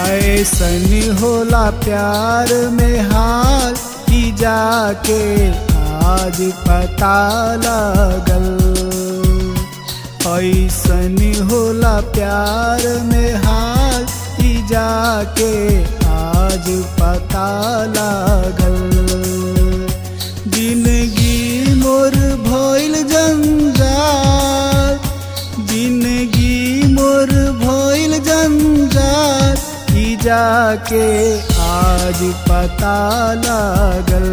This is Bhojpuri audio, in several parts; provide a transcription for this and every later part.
ऐसन होला प्यार में हाल की जाके आज पता लगल ऐसन होला प्यार में हाल की जाके आज पता लागल जिंदगी मोर भइल जंजाल जिंदगी मोर भइल जंजाल ई जाके आज पता लागल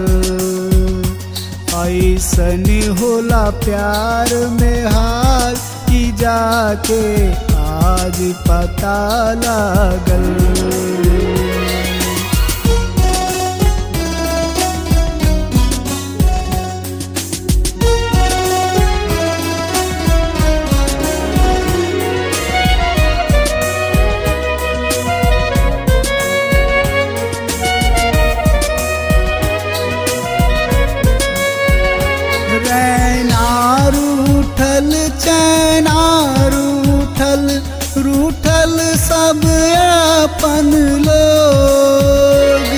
ऐसन होला प्यार में हाल की जाके आज पता लागल रैना रूठल चैना रूठल रूठल सब अपन लोग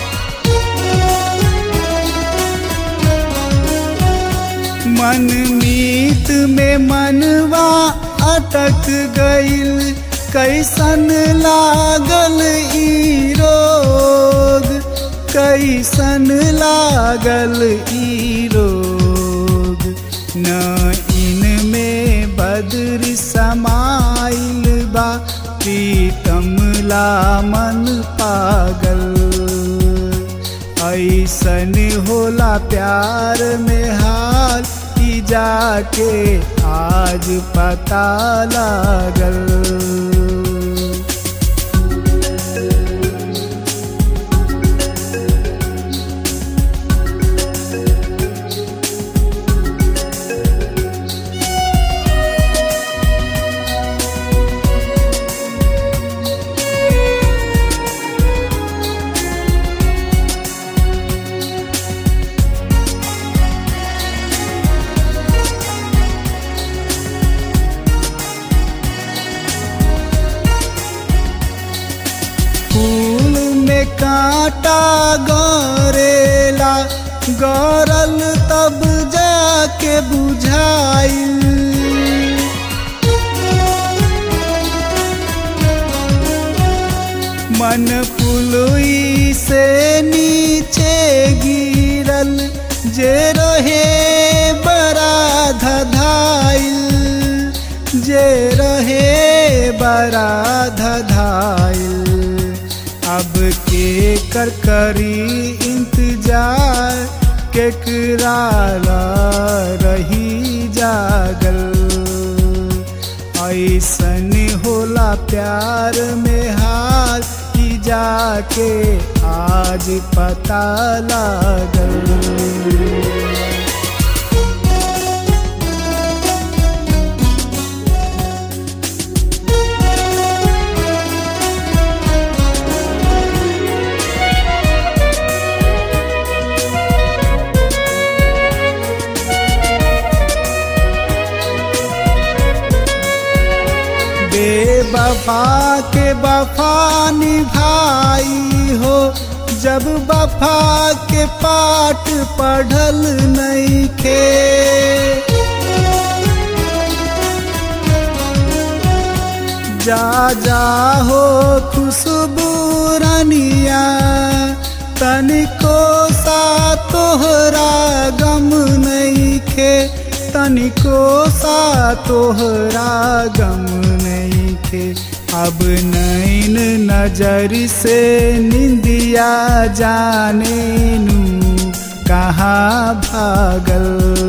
मन मीत में मनवा अटक गईल कैसन लागल ई रोग कैसन लागल ई रोग न इनमें बदर समाइल बा प्रीतम ला मन पागल ऐसन होला प्यार में हाल की जाके आज पता लागल फूल में कांटा गरेला गरल तब जाके बुझाइल मन पुलुई से नीचे गिरल जे रहे बड़ा धधाइल जे रहे बड़ा धधाइल अब के कर करी इंतजार केकरा ला रही जागल ऐसन होला प्यार में हाल की जाके आज पता लागल बेवफा के वफा निभाई हो जब वफा के पाठ पढ़ल नहीं खे जा जा हो खुशबू रनिया तनिको सा तोहरा गम नहीं खे तनिको सा तोहरा गम नहीं खे अब नैन नजर से निंदिया जाने नू कहाँ भागल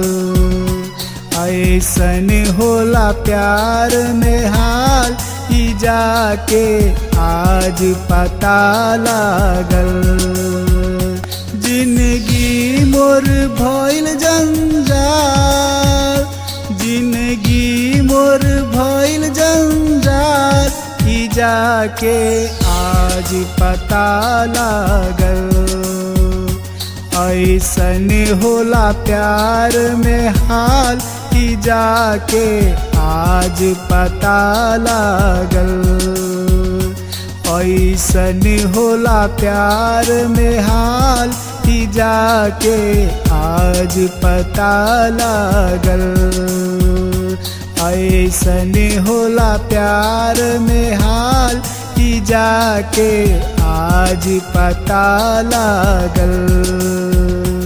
ऐसन होला प्यार में हाल ई जाके आज पता लागल जिंदगी मोर भइल जंजाल जिंदगी मोर भइल जंजाल ई जाके आज पता लागल ऐसन होला प्यार में हाल की जाके आज पता लागल ऐसन होला प्यार में हाल कि जाके आज पता लागल ऐसन होला प्यार में हाल कि जाके आज पता लागल